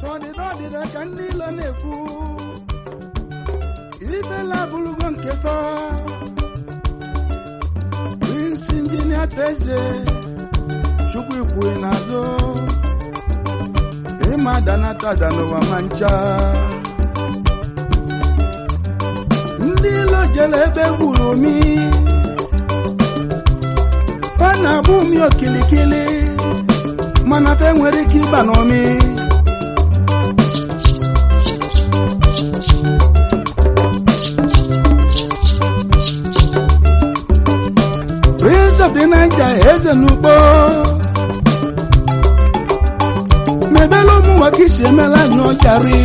ọdịda ọdịda ka ndị ilo na-ekwu ibela bụlugo nke fa prince injinia teze chukwu ikwue n'azụ ịma danata n'ụwa ma ncha ndị ilo jere ebe gburu omi fa na-abụ umi okilikili mana fe nwere ike ịba n'omi prince of the niger eze n'ugbo mebela ụmụ nwoke isi emela anyị ọjarị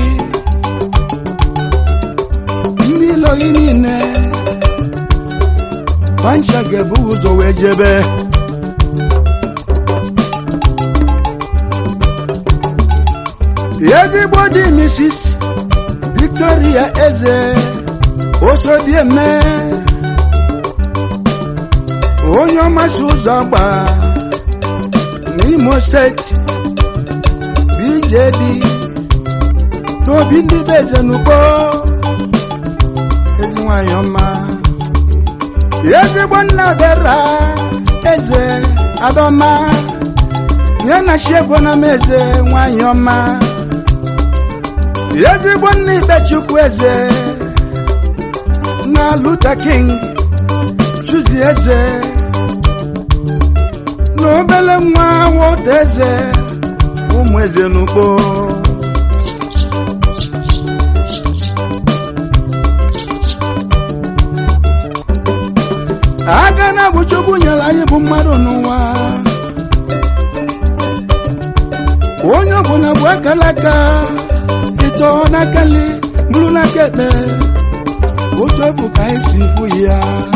ndị iloyi niile pancha ga-ebu ụzọ wee jebe ezigbo di mrs victoria eze osodieme onye ọmasị ụzọ gba n'imo steeti bjd n'obi ndị be eze n'ugbo ezi nwanyị ọma ezigbo nna bera eze adọma nye na chiego na m eze nwanyị ọma ezigbo nna ikpechukwu eze na luta king chuzi eze na obele nwa wota eze ụmụ eze n'ugbo aka na bụ chukwu nyere anyị bụ mmadụ n'ụwa onye ọbụla bụ akala aka ịtọ n'aka nri bụrụ n'aka ekpe otu ebu ka anyị si fụ ya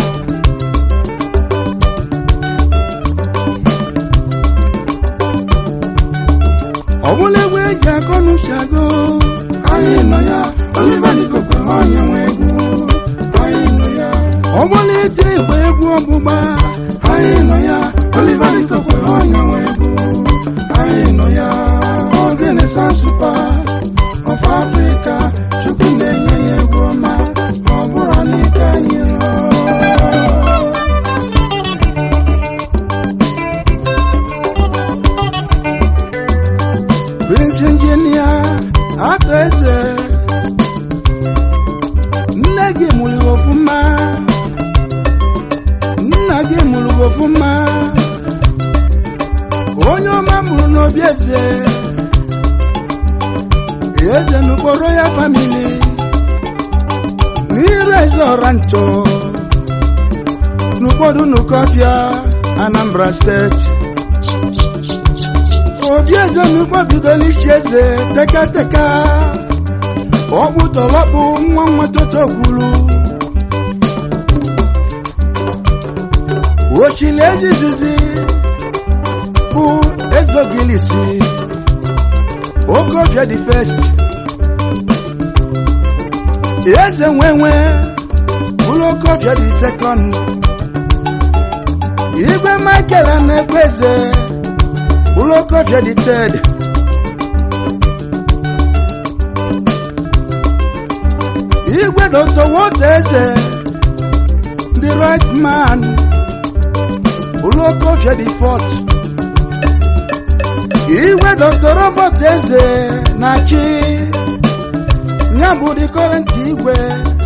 ọ bụla egwu eji akọ n'uchago anyị nọ ya Oliver Dikokwe onye nwe egwu anyị nọ ya ọ bụla ite igba egwu ọgbụgba anyị nọ ya Oliver Dikokwe onye nwe egwu anyị nọ ya ogene sansupa of Africa chukwu na-enye ya egwu ọma ọ bụrụ n'ike anyị Prince Injinia atọ eze nne gị mụrụ gị ọfụma nna gị mụrụ gị ọfụma onye ọma mụrụ n'obi eze eze n'okporo ya famili n'iru eze ọra nchọ n'ụfọdụ n'ụkọfịa Anambra steeti obi eze n'ugbo bidoro ichi eze teka teka ọkpụ tọlọkpụ nwa nwa toto kwuru ochili ezizizi bụ ezogilisi okofia the first eze nwenwe bụrụ okofia the second igwe michael na-ekwe eze Ulokofia the third. Igwe Dr. Woteze, the right man. Ulokofia the fourth. Igwe Dr. Robert Eze, Nachi. Nyambu the current Igwe.